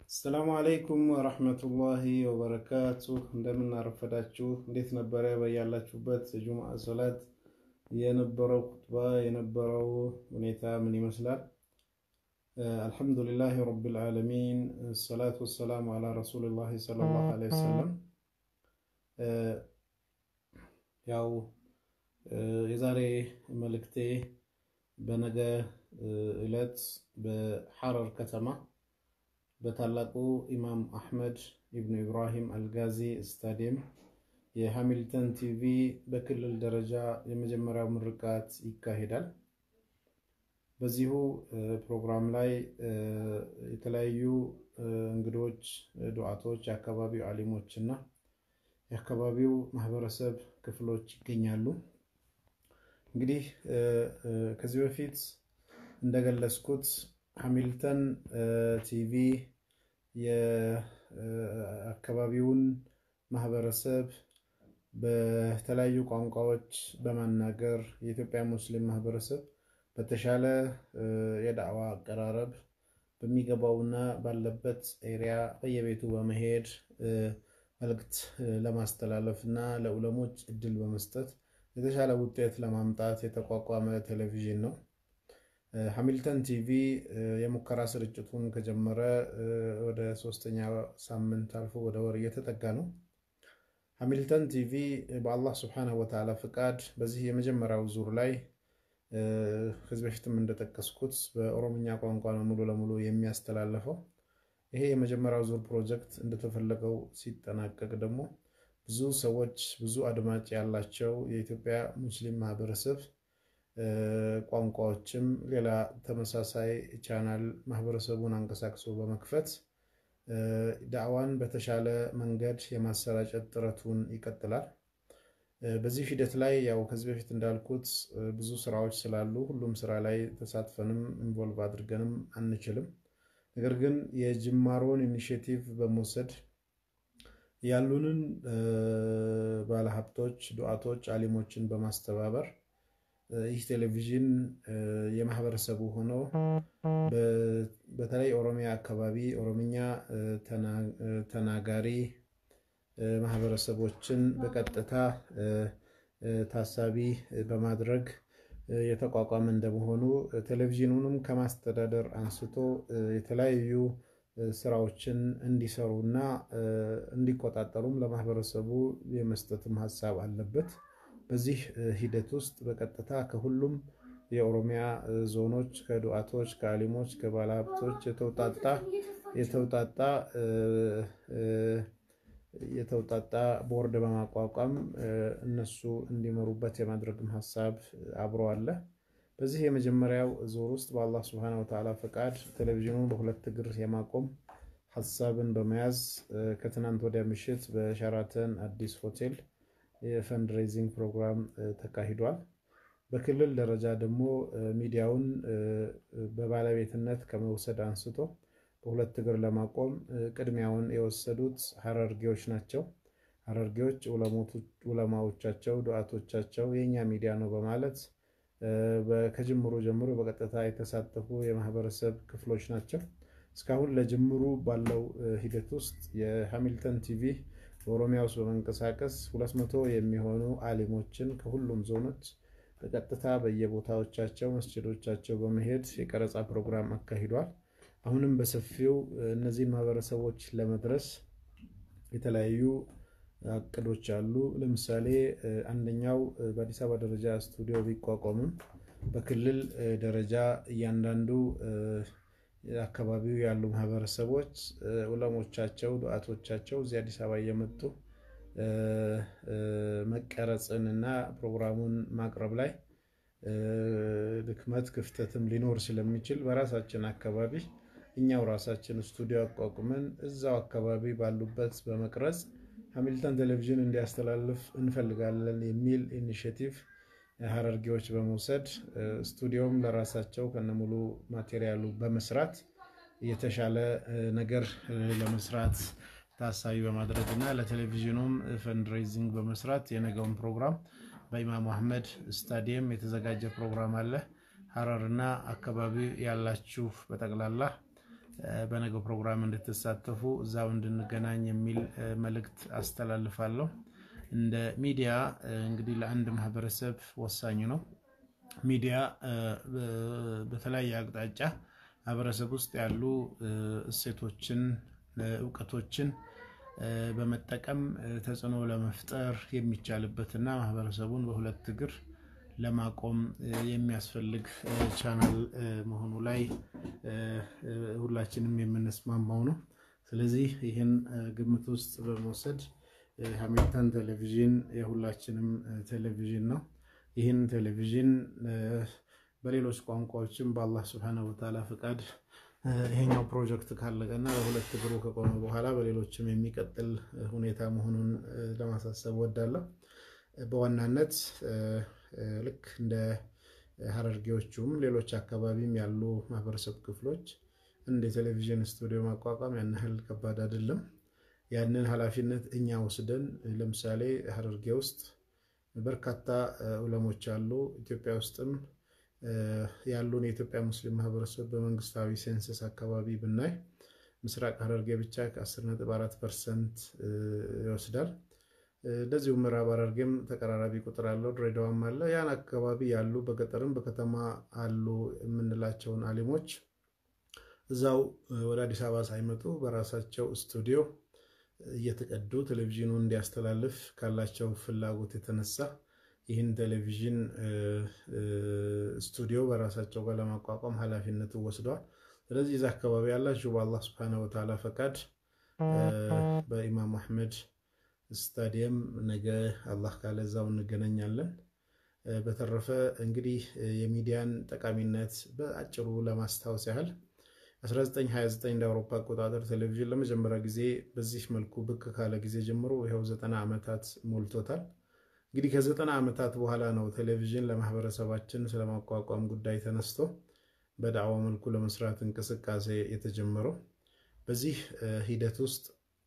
አሰላሙ አለይኩም ወረህመቱላሂ ወበረካቱ። እንደምን አረፈዳችሁ? እንዴት ነበረ በያላችሁበት የጁምዓ ሶላት የነበረው ኩጥባ የነበረው ሁኔታ ምን ይመስላል? አልሐምዱሊላህ ረቢል ዓለሚን ሰላቱ ወሰላሙ አላ ረሱሊላህ ሰለላሁ ዐለይሂ ወሰለም። ያው የዛሬ መልእክቴ በነገ ዕለት በሐረር ከተማ በታላቁ ኢማም አሕመድ ኢብኑ ኢብራሂም አልጋዚ ስታዲየም የሃሚልተን ቲቪ በክልል ደረጃ የመጀመሪያው ምርቃት ይካሄዳል። በዚሁ ፕሮግራም ላይ የተለያዩ እንግዶች፣ ዱዓቶች፣ የአካባቢው አሊሞች እና የአካባቢው ማህበረሰብ ክፍሎች ይገኛሉ። እንግዲህ ከዚህ በፊት እንደገለጽኩት ሃሚልተን ቲቪ የአካባቢውን ማህበረሰብ በተለያዩ ቋንቋዎች በማናገር የኢትዮጵያ ሙስሊም ማህበረሰብ በተሻለ የዳዕዋ አቀራረብ በሚገባውና ባለበት ኤሪያ በየቤቱ በመሄድ መልእክት ለማስተላለፍ እና ለዑለሞች እድል በመስጠት የተሻለ ውጤት ለማምጣት የተቋቋመ ቴሌቪዥን ነው። ሃሚልተን ቲቪ የሙከራ ስርጭቱን ከጀመረ ወደ ሶስተኛ ሳምንት አልፎ ወደ ወር እየተጠጋ ነው። ሃሚልተን ቲቪ በአላህ ስብሐነሁ ወተዓላ ፍቃድ በዚህ የመጀመሪያው ዙር ላይ ከዚህ በፊትም እንደጠቀስኩት በኦሮምኛ ቋንቋ ነው ሙሉ ለሙሉ የሚያስተላልፈው። ይሄ የመጀመሪያው ዙር ፕሮጀክት እንደተፈለገው ሲጠናቀቅ ደግሞ ብዙ ሰዎች ብዙ አድማጭ ያላቸው የኢትዮጵያ ሙስሊም ማህበረሰብ ቋንቋዎችም ሌላ ተመሳሳይ ቻናል ማህበረሰቡን አንቀሳቅሶ በመክፈት ዳዕዋን በተሻለ መንገድ የማሰራጨት ጥረቱን ይቀጥላል። በዚህ ሂደት ላይ ያው ከዚህ በፊት እንዳልኩት ብዙ ስራዎች ስላሉ ሁሉም ስራ ላይ ተሳትፈንም ኢንቮልቭ አድርገንም አንችልም። ነገር ግን የጅማሮን ኢኒሽቲቭ በመውሰድ ያሉንን ባለሀብቶች፣ ዱዓቶች፣ አሊሞችን በማስተባበር ይህ ቴሌቪዥን የማህበረሰቡ ሆኖ በተለይ ኦሮሚያ አካባቢ ኦሮምኛ ተናጋሪ ማህበረሰቦችን በቀጥታ ታሳቢ በማድረግ የተቋቋመ እንደመሆኑ ቴሌቪዥኑንም ከማስተዳደር አንስቶ የተለያዩ ስራዎችን እንዲሰሩና እንዲቆጣጠሩም ለማህበረሰቡ የመስጠትም ሀሳብ አለበት። በዚህ ሂደት ውስጥ በቀጥታ ከሁሉም የኦሮሚያ ዞኖች ከዱዓቶች፣ ከአሊሞች፣ ከባለሀብቶች የተውጣጣ የተውጣጣ የተውጣጣ ቦርድ በማቋቋም እነሱ እንዲመሩበት የማድረግም ሀሳብ አብሮ አለ። በዚህ የመጀመሪያው ዙር ውስጥ በአላህ ስብሐነሁ ወተዓላ ፈቃድ ቴሌቪዥኑን በሁለት እግር የማቆም ሀሳብን በመያዝ ከትናንት ወዲያ ምሽት በሸራተን አዲስ ሆቴል የፈንድሬዚንግ ፕሮግራም ተካሂዷል። በክልል ደረጃ ደግሞ ሚዲያውን በባለቤትነት ከመውሰድ አንስቶ በሁለት እግር ለማቆም ቅድሚያውን የወሰዱት ሀረርጌዎች ናቸው። ሀረርጌዎች ዑለማዎቻቸው፣ ዱዓቶቻቸው የእኛ ሚዲያ ነው በማለት ከጅምሩ ጀምሮ በቀጥታ የተሳተፉ የማህበረሰብ ክፍሎች ናቸው። እስካሁን ለጅምሩ ባለው ሂደት ውስጥ የሃሚልተን ቲቪ በኦሮሚያ ውስጥ በመንቀሳቀስ ሁለት መቶ የሚሆኑ አሊሞችን ከሁሉም ዞኖች በቀጥታ በየቦታዎቻቸው መስጅዶቻቸው በመሄድ የቀረጻ ፕሮግራም አካሂዷል። አሁንም በሰፊው እነዚህን ማህበረሰቦች ለመድረስ የተለያዩ እቅዶች አሉ። ለምሳሌ አንደኛው በአዲስ አበባ ደረጃ ስቱዲዮ ቢቋቋምም በክልል ደረጃ እያንዳንዱ አካባቢው ያሉ ማህበረሰቦች ዑለሞቻቸው፣ ዱዓቶቻቸው እዚህ አዲስ አበባ እየመጡ መቀረጽን እና ፕሮግራሙን ማቅረብ ላይ ድክመት ክፍተትም ሊኖር ስለሚችል በራሳችን አካባቢ እኛው ራሳችን ስቱዲዮ አቋቁመን እዛው አካባቢ ባሉበት በመቅረጽ ሃሚልተን ቴሌቪዥን እንዲያስተላልፍ እንፈልጋለን የሚል ኢኒሽቲቭ ሀረርጌዎች በመውሰድ ስቱዲዮም ለራሳቸው ከነሙሉ ማቴሪያሉ በመስራት የተሻለ ነገር ለመስራት ታሳቢ በማድረግ እና ለቴሌቪዥኑም ፈንድሬዚንግ በመስራት የነገውን ፕሮግራም በኢማም አህመድ ስታዲየም የተዘጋጀ ፕሮግራም አለ። ሀረርና አካባቢ ያላችሁ በጠቅላላ በነገው ፕሮግራም እንድትሳተፉ እዛው እንድንገናኝ የሚል መልእክት አስተላልፋለሁ። እንደ ሚዲያ እንግዲህ ለአንድ ማህበረሰብ ወሳኝ ነው። ሚዲያ በተለያየ አቅጣጫ ማህበረሰብ ውስጥ ያሉ እሴቶችን፣ እውቀቶችን በመጠቀም ተጽዕኖ ለመፍጠር የሚቻልበትና ማህበረሰቡን በሁለት እግር ለማቆም የሚያስፈልግ ቻናል መሆኑ ላይ ሁላችንም የምንስማማው ነው። ስለዚህ ይህን ግምት ውስጥ በመውሰድ ሃሚልተን ቴሌቪዥን የሁላችንም ቴሌቪዥን ነው። ይህን ቴሌቪዥን በሌሎች ቋንቋዎችም በአላህ ስብሐነሁ ወተዓላ ፍቃድ ይሄኛው ፕሮጀክት ካለቀና በሁለት እግሩ ከቆመ በኋላ በሌሎችም የሚቀጥል ሁኔታ መሆኑን ለማሳሰብ ወዳለሁ። በዋናነት ልክ እንደ ሀረርጌዎቹም ሌሎች አካባቢም ያሉ ማህበረሰብ ክፍሎች እንደ ቴሌቪዥን ስቱዲዮ ማቋቋም ያን ያህል ከባድ አይደለም። ያንን ኃላፊነት እኛ ወስደን ለምሳሌ ሀረርጌ ውስጥ በርካታ ዑለሞች አሉ። ኢትዮጵያ ውስጥም ያሉን የኢትዮጵያ ሙስሊም ማህበረሰብ በመንግስታዊ ሴንሰስ አካባቢ ብናይ ምስራቅ ሀረርጌ ብቻ ከ10.4 ፐርሰንት ይወስዳል። እንደዚሁ ምዕራብ ሐረርጌም ተቀራራቢ ቁጥር አለው። ድሬዳዋም አለ። ያን አካባቢ ያሉ በገጠርም በከተማ አሉ የምንላቸውን አሊሞች እዛው ወደ አዲስ አበባ ሳይመጡ በራሳቸው ስቱዲዮ እየተቀዱ ቴሌቪዥኑ እንዲያስተላልፍ ካላቸው ፍላጎት የተነሳ ይህን ቴሌቪዥን ስቱዲዮ በራሳቸው ጋር ለማቋቋም ኃላፊነቱ ወስደዋል። ስለዚህ እዛ አካባቢ ያላችሁ በአላህ ስብሐነሁ ወተዓላ ፈቃድ በኢማም አሕመድ ስታዲየም ነገ አላህ ካለ እዛው እንገናኛለን። በተረፈ እንግዲህ የሚዲያን ጠቃሚነት በአጭሩ ለማስታወስ ያህል 1929 እንደ አውሮፓ አቆጣጠር ቴሌቪዥን ለመጀመሪያ ጊዜ በዚህ መልኩ ብቅ ካለ ጊዜ ጀምሮ ይኸው ዘጠና ዓመታት ሞልቶታል። እንግዲህ ከዘጠና ዓመታት በኋላ ነው ቴሌቪዥን ለማህበረሰባችን ስለማቋቋም ጉዳይ ተነስቶ በዳዕዋ መልኩ ለመስራት እንቅስቃሴ የተጀመረው። በዚህ ሂደት ውስጥ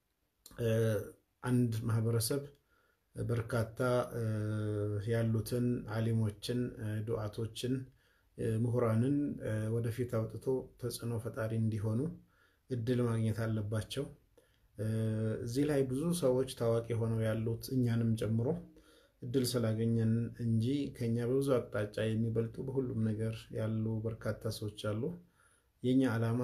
አንድ ማህበረሰብ በርካታ ያሉትን አሊሞችን፣ ዱዓቶችን፣ ምሁራንን ወደፊት አውጥቶ ተጽዕኖ ፈጣሪ እንዲሆኑ እድል ማግኘት አለባቸው። እዚህ ላይ ብዙ ሰዎች ታዋቂ ሆነው ያሉት እኛንም ጨምሮ እድል ስላገኘን እንጂ ከኛ በብዙ አቅጣጫ የሚበልጡ በሁሉም ነገር ያሉ በርካታ ሰዎች አሉ። የኛ ዓላማ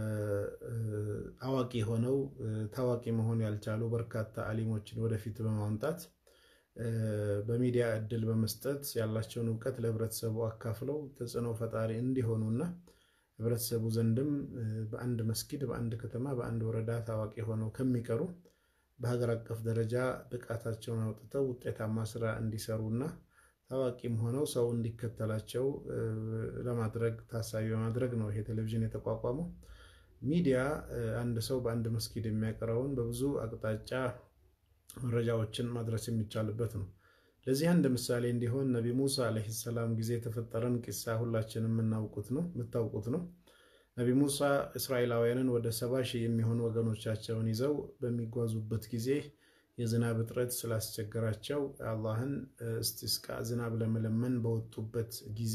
አዋቂ ሆነው ታዋቂ መሆን ያልቻሉ በርካታ አሊሞችን ወደፊት በማምጣት በሚዲያ እድል በመስጠት ያላቸውን እውቀት ለህብረተሰቡ አካፍለው ተጽዕኖ ፈጣሪ እንዲሆኑና ህብረተሰቡ ዘንድም በአንድ መስጊድ፣ በአንድ ከተማ፣ በአንድ ወረዳ ታዋቂ ሆነው ከሚቀሩ በሀገር አቀፍ ደረጃ ብቃታቸውን አውጥተው ውጤታማ ስራ እንዲሰሩና ታዋቂም ሆነው ሰው እንዲከተላቸው ለማድረግ ታሳቢ በማድረግ ነው ይሄ ቴሌቪዥን የተቋቋመው። ሚዲያ አንድ ሰው በአንድ መስጊድ የሚያቀርበውን በብዙ አቅጣጫ መረጃዎችን ማድረስ የሚቻልበት ነው። ለዚህ አንድ ምሳሌ እንዲሆን ነቢ ሙሳ ዓለይሂ ሰላም ጊዜ የተፈጠረን ቂሳ ሁላችንም የምናውቁት ነው የምታውቁት ነው። ነቢ ሙሳ እስራኤላውያንን ወደ ሰባ ሺህ የሚሆኑ ወገኖቻቸውን ይዘው በሚጓዙበት ጊዜ የዝናብ እጥረት ስላስቸገራቸው አላህን እስቲስቃ ዝናብ ለመለመን በወጡበት ጊዜ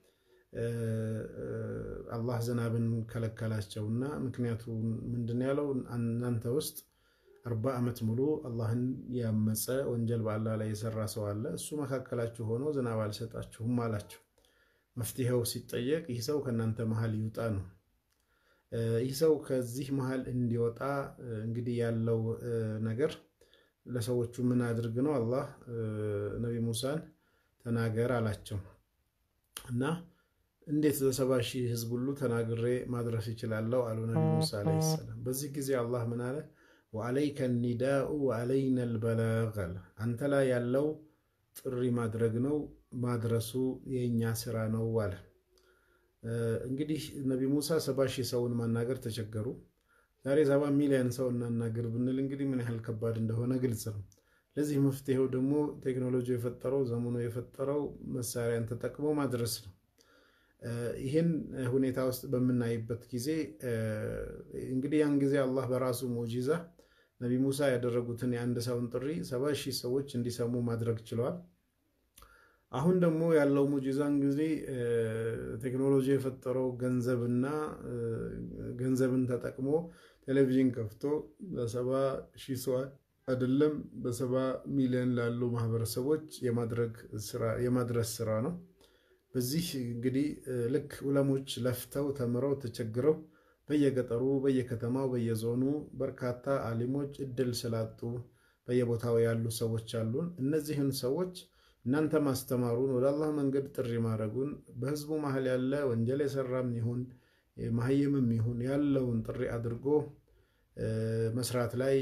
አላህ ዝናብን ከለከላቸውና ምክንያቱ ምንድን ያለው እናንተ ውስጥ አርባ ዓመት ሙሉ አላህን ያመፀ ወንጀል በአላህ ላይ የሰራ ሰው አለ። እሱ መካከላችሁ ሆኖ ዝናብ አልሰጣችሁም አላቸው። መፍትሄው ሲጠየቅ ይህ ሰው ከእናንተ መሀል ይውጣ ነው። ይህ ሰው ከዚህ መሀል እንዲወጣ እንግዲህ ያለው ነገር ለሰዎቹ ምን አድርግ ነው? አላህ ነቢ ሙሳን ተናገር አላቸው እና እንዴት ለሰባ ሺህ ህዝብ ሁሉ ተናግሬ ማድረስ ይችላለሁ? አሉ ነቢ ሙሳ ዓለይሂ ሰላም። በዚህ ጊዜ አላህ ምን አለ? ወአለይከ ኒዳኡ ወአለይነ ልበላግ አለ። አንተ ላይ ያለው ጥሪ ማድረግ ነው፣ ማድረሱ የእኛ ስራ ነው አለ። እንግዲህ ነቢ ሙሳ ሰባ ሺህ ሰውን ማናገር ተቸገሩ። ዛሬ ሰባ ሚሊዮን ሰው እናናገር ብንል እንግዲህ ምን ያህል ከባድ እንደሆነ ግልጽ ነው። ለዚህ መፍትሄው ደግሞ ቴክኖሎጂ የፈጠረው ዘመኑ የፈጠረው መሳሪያን ተጠቅሞ ማድረስ ነው። ይህን ሁኔታ ውስጥ በምናይበት ጊዜ እንግዲህ ያን ጊዜ አላህ በራሱ ሙዕጂዛ ነቢ ሙሳ ያደረጉትን የአንድ ሰውን ጥሪ ሰባ ሺህ ሰዎች እንዲሰሙ ማድረግ ችለዋል። አሁን ደግሞ ያለው ሙጂዛን ጊዜ ቴክኖሎጂ የፈጠረው ገንዘብና ገንዘብን ተጠቅሞ ቴሌቪዥን ከፍቶ በሰባ ሺህ ሰው አይደለም በሰባ ሚሊዮን ላሉ ማህበረሰቦች የማድረስ ስራ ነው። በዚህ እንግዲህ ልክ ዑለሞች ለፍተው ተምረው ተቸግረው በየገጠሩ በየከተማው በየዞኑ በርካታ አሊሞች እድል ስላጡ በየቦታው ያሉ ሰዎች አሉን። እነዚህን ሰዎች እናንተ ማስተማሩን ወደ አላህ መንገድ ጥሪ ማድረጉን በህዝቡ መሀል ያለ ወንጀል የሰራም ይሁን መሀይምም ይሁን ያለውን ጥሪ አድርጎ መስራት ላይ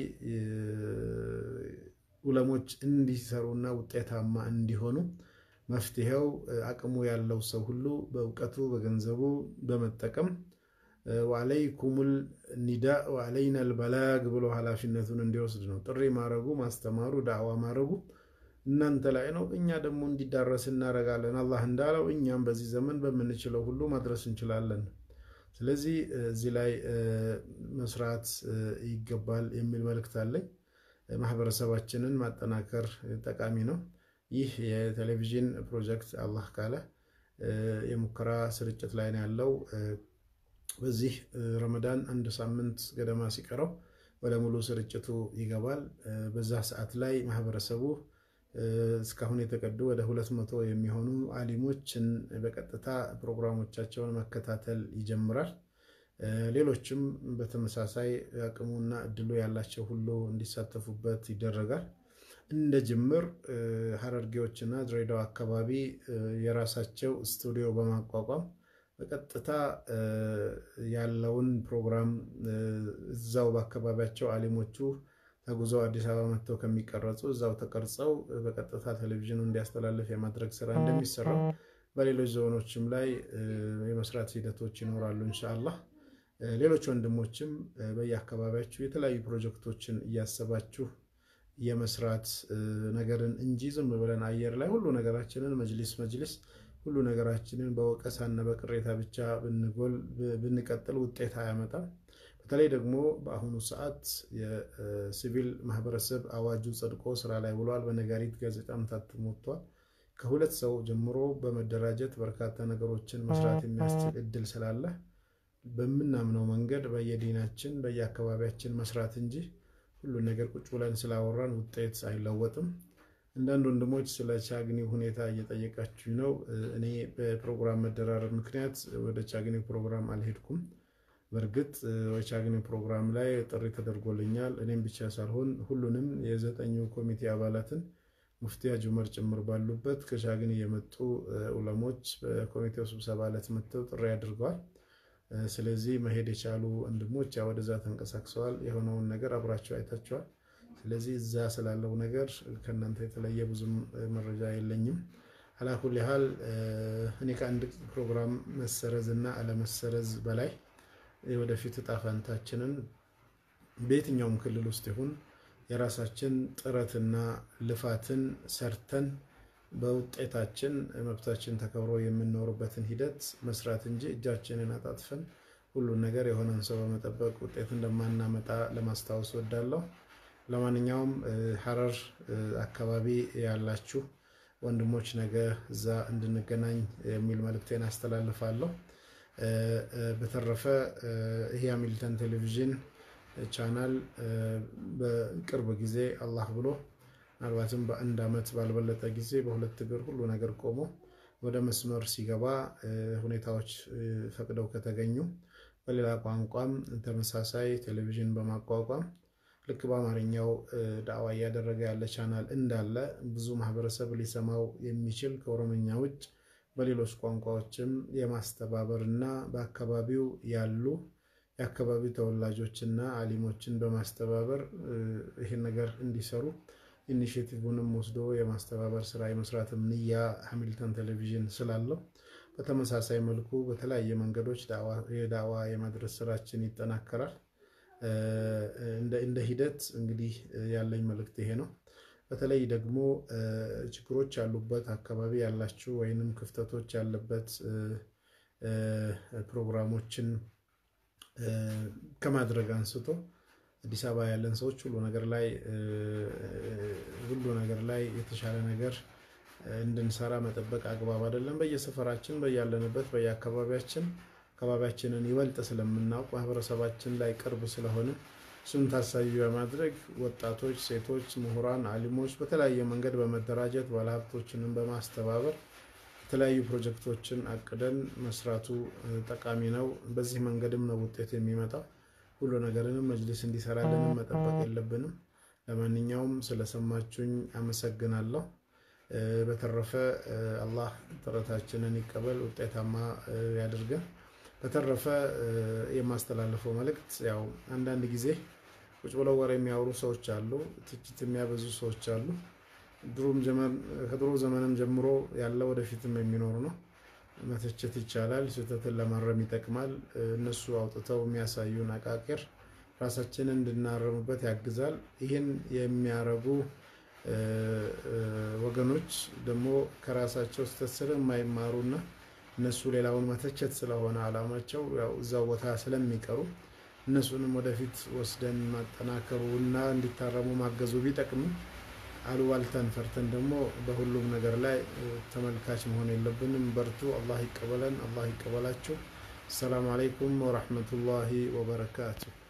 ዑለሞች እንዲሰሩና ውጤታማ እንዲሆኑ መፍትሄው አቅሙ ያለው ሰው ሁሉ በእውቀቱ በገንዘቡ በመጠቀም ወአለይኩሙል ኒዳ ወአለይና ልበላግ ብሎ ኃላፊነቱን እንዲወስድ ነው። ጥሪ ማድረጉ ማስተማሩ ዳዕዋ ማድረጉ እናንተ ላይ ነው። እኛ ደግሞ እንዲዳረስ እናደርጋለን። አላህ እንዳለው እኛም በዚህ ዘመን በምንችለው ሁሉ ማድረስ እንችላለን። ስለዚህ እዚህ ላይ መስራት ይገባል የሚል መልእክት አለኝ። ማህበረሰባችንን ማጠናከር ጠቃሚ ነው። ይህ የቴሌቪዥን ፕሮጀክት አላህ ካለ የሙከራ ስርጭት ላይ ነው ያለው። በዚህ ረመዳን አንድ ሳምንት ገደማ ሲቀረው ወደ ሙሉ ስርጭቱ ይገባል። በዛ ሰዓት ላይ ማህበረሰቡ እስካሁን የተቀዱ ወደ ሁለት መቶ የሚሆኑ አሊሞችን በቀጥታ ፕሮግራሞቻቸውን መከታተል ይጀምራል። ሌሎችም በተመሳሳይ አቅሙና እድሉ ያላቸው ሁሉ እንዲሳተፉበት ይደረጋል። እንደ ጅምር ሀረርጌዎችና ድሬዳዋ አካባቢ የራሳቸው ስቱዲዮ በማቋቋም በቀጥታ ያለውን ፕሮግራም እዛው በአካባቢያቸው አሊሞቹ ተጉዘው አዲስ አበባ መጥተው ከሚቀረጹ እዛው ተቀርጸው በቀጥታ ቴሌቪዥኑ እንዲያስተላልፍ የማድረግ ስራ እንደሚሰራው በሌሎች ዞኖችም ላይ የመስራት ሂደቶች ይኖራሉ ኢንሻአላህ። ሌሎች ወንድሞችም በየአካባቢያችሁ የተለያዩ ፕሮጀክቶችን እያሰባችሁ የመስራት ነገርን እንጂ ዝም ብለን አየር ላይ ሁሉ ነገራችንን መጅሊስ መጅሊስ ሁሉ ነገራችንን በወቀሳና በቅሬታ ብቻ ብንጎል ብንቀጥል ውጤት አያመጣም። በተለይ ደግሞ በአሁኑ ሰዓት የሲቪል ማህበረሰብ አዋጁ ጸድቆ ስራ ላይ ውሏል። በነጋሪት ጋዜጣም ታትሞ ወጥቷል። ከሁለት ሰው ጀምሮ በመደራጀት በርካታ ነገሮችን መስራት የሚያስችል እድል ስላለ በምናምነው መንገድ በየዲናችን በየአካባቢያችን መስራት እንጂ ሁሉን ነገር ቁጭ ብለን ስላወራን ውጤት አይለወጥም። አንዳንድ ወንድሞች ስለ ቻግኒ ሁኔታ እየጠየቃችሁ ነው። እኔ በፕሮግራም መደራረብ ምክንያት ወደ ቻግኒ ፕሮግራም አልሄድኩም። በእርግጥ የቻግኒ ፕሮግራም ላይ ጥሪ ተደርጎልኛል። እኔም ብቻ ሳልሆን ሁሉንም የዘጠኙ ኮሚቴ አባላትን ሙፍቲ ሐጂ ዑመር ጭምር ባሉበት ከቻግኒ የመጡ ዑለሞች በኮሚቴው ስብሰባ ዕለት መጥተው ጥሪ አድርገዋል። ስለዚህ መሄድ የቻሉ ወንድሞች ያ ወደዛ ተንቀሳቅሰዋል። የሆነውን ነገር አብራቸው አይታቸዋል። ስለዚህ እዛ ስላለው ነገር ከእናንተ የተለየ ብዙም መረጃ የለኝም። አላኩል ያህል እኔ ከአንድ ፕሮግራም መሰረዝ እና አለመሰረዝ በላይ የወደፊት እጣ ፈንታችንን በየትኛውም ክልል ውስጥ ይሁን የራሳችን ጥረትና ልፋትን ሰርተን በውጤታችን መብታችን ተከብሮ የምንኖርበትን ሂደት መስራት እንጂ እጃችንን አጣጥፈን ሁሉን ነገር የሆነን ሰው በመጠበቅ ውጤት እንደማናመጣ ለማስታወስ ወዳለሁ። ለማንኛውም ሀረር አካባቢ ያላችሁ ወንድሞች ነገ እዛ እንድንገናኝ የሚል መልእክቴን አስተላልፋለሁ። በተረፈ ይሄ ሃሚልተን ቴሌቪዥን ቻናል በቅርብ ጊዜ አላህ ብሎ ምናልባትም በአንድ ዓመት ባልበለጠ ጊዜ በሁለት እግር ሁሉ ነገር ቆሞ ወደ መስመር ሲገባ ሁኔታዎች ፈቅደው ከተገኙ በሌላ ቋንቋም ተመሳሳይ ቴሌቪዥን በማቋቋም ልክ በአማርኛው ዳዕዋ እያደረገ ያለ ቻናል እንዳለ ብዙ ማህበረሰብ ሊሰማው የሚችል ከኦሮምኛ ውጭ በሌሎች ቋንቋዎችም የማስተባበር እና በአካባቢው ያሉ የአካባቢው ተወላጆችና አሊሞችን በማስተባበር ይህን ነገር እንዲሰሩ ኢኒሽቲቭንም ወስዶ የማስተባበር ስራ የመስራትም ንያ ሃሚልተን ቴሌቪዥን ስላለው በተመሳሳይ መልኩ በተለያየ መንገዶች የዳዕዋ የማድረስ ስራችን ይጠናከራል። እንደ ሂደት እንግዲህ ያለኝ መልእክት ይሄ ነው። በተለይ ደግሞ ችግሮች ያሉበት አካባቢ ያላችሁ ወይንም ክፍተቶች ያለበት ፕሮግራሞችን ከማድረግ አንስቶ አዲስ አበባ ያለን ሰዎች ሁሉ ነገር ላይ ሁሉ ነገር ላይ የተሻለ ነገር እንድንሰራ መጠበቅ አግባብ አይደለም። በየሰፈራችን በያለንበት በየአካባቢያችን አካባቢያችንን ይበልጥ ስለምናውቅ ማህበረሰባችን ላይ ቅርብ ስለሆነ እሱን ታሳቢ በማድረግ ወጣቶች፣ ሴቶች፣ ምሁራን፣ አሊሞች በተለያየ መንገድ በመደራጀት ባለሀብቶችንም በማስተባበር የተለያዩ ፕሮጀክቶችን አቅደን መስራቱ ጠቃሚ ነው። በዚህ መንገድም ነው ውጤት የሚመጣው። ሁሉ ነገርንም መጅሊስ እንዲሰራልንም መጠበቅ የለብንም። ለማንኛውም ስለሰማችሁኝ አመሰግናለሁ። በተረፈ አላህ ጥረታችንን ይቀበል፣ ውጤታማ ያድርገን። በተረፈ የማስተላለፈው መልእክት ያው አንዳንድ ጊዜ ቁጭ ብለው ወሬ የሚያወሩ ሰዎች አሉ፣ ትችት የሚያበዙ ሰዎች አሉ። ከድሮ ዘመንም ጀምሮ ያለ ወደፊትም የሚኖር ነው። መተቸት ይቻላል፣ ስህተትን ለማረም ይጠቅማል። እነሱ አውጥተው የሚያሳዩን አቃቂር ራሳችንን እንድናረምበት ያግዛል። ይህን የሚያረጉ ወገኖች ደግሞ ከራሳቸው ስህተት ስለማይማሩና እነሱ ሌላውን መተቸት ስለሆነ አላማቸው ያው እዛው ቦታ ስለሚቀሩ እነሱንም ወደፊት ወስደን ማጠናከሩ እና እንዲታረሙ ማገዙ ቢጠቅምም አሉባልታን ፈርተን ደግሞ በሁሉም ነገር ላይ ተመልካች መሆን የለብንም። በርቱ። አላህ ይቀበለን፣ አላህ ይቀበላችሁ። አሰላሙ አለይኩም ወረሕመቱላሂ ወበረካቱ።